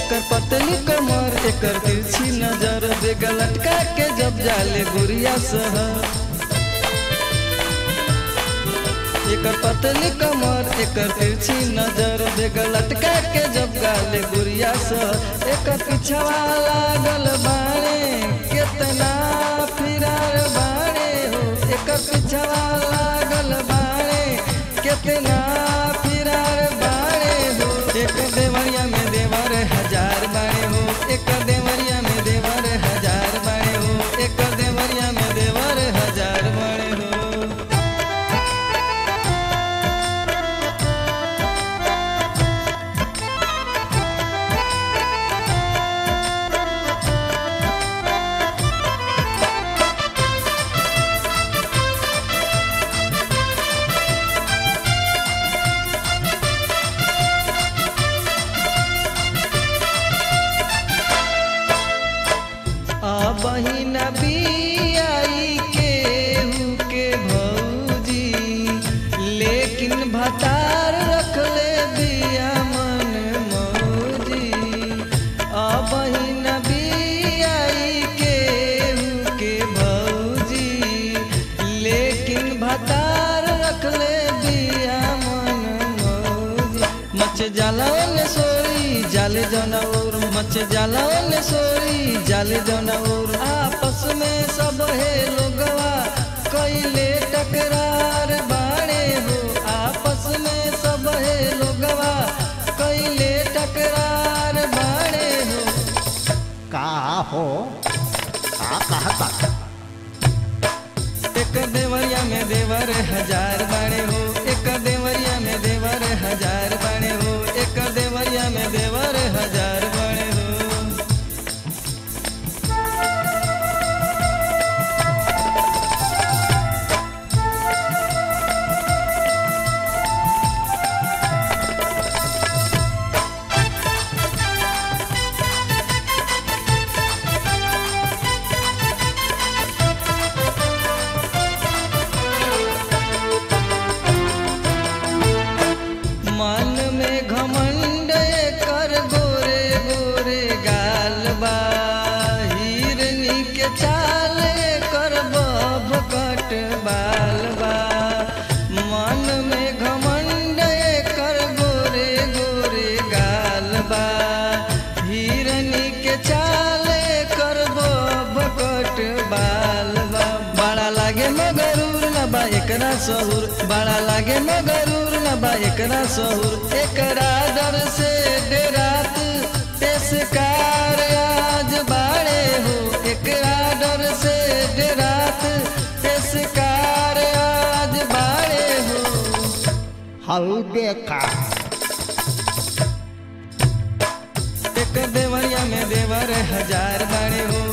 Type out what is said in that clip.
एकर पतली कमर एकर तिरछी नजर बेगा लटका के जब जाले गुड़िया सहर एकर पतली कमर एकर तिरछी नजर बेगा लटका के जब गाले गुड़िया सहर एकर पिछवा लागल बाणे केतना फिरार बाणे हो एकर पिछवा लागल बाणे केतना फिरार बाणे हो एक देवरिया में देवर हजार बाणे हो एक देवरिया में देवर हजार बाणे हो एक देवरिया में देवर हजार बाणे हो बहिन बियाई केहू के भौजी लेकिन भतार रखले बिया मन मौजी बहिन बियाई केहू के भौजी लेकिन भतार रखले बिया मन मौजी मच जलावन सोरी जाले जनौर मच जलावन सोरी जाले जनौर आपस में सब है लोगवा कैले टकरार बाड़े हो आपस में सब है लोगवा कैले टकरार बाड़े हो का हो का कहता एक देवरिया में देवर हजार बाड़े हो एक देवरिया में देवर हजार बाड़े हो एक देवरिया में देवर हजार बाड़े हो मन में घमंड कर गोरे गोरे गाल बा हिरनी के चाल कर बब कट बाल बा मन में घमंड कर गोरे गोरे गाल बा हिरनी के चाल कर बब कट बाल बा बड़ा लागे मगरूर न बा एकरा सहूर बड़ा लागे मगरूर न बा एकरा सहूर एकरा डर से डेरात पेशकार आज बाड़े हो एकरा डर से डेरात पेशकार आज बाड़े हो हल देखा एक देवरिया में देवर हजार बाड़े हो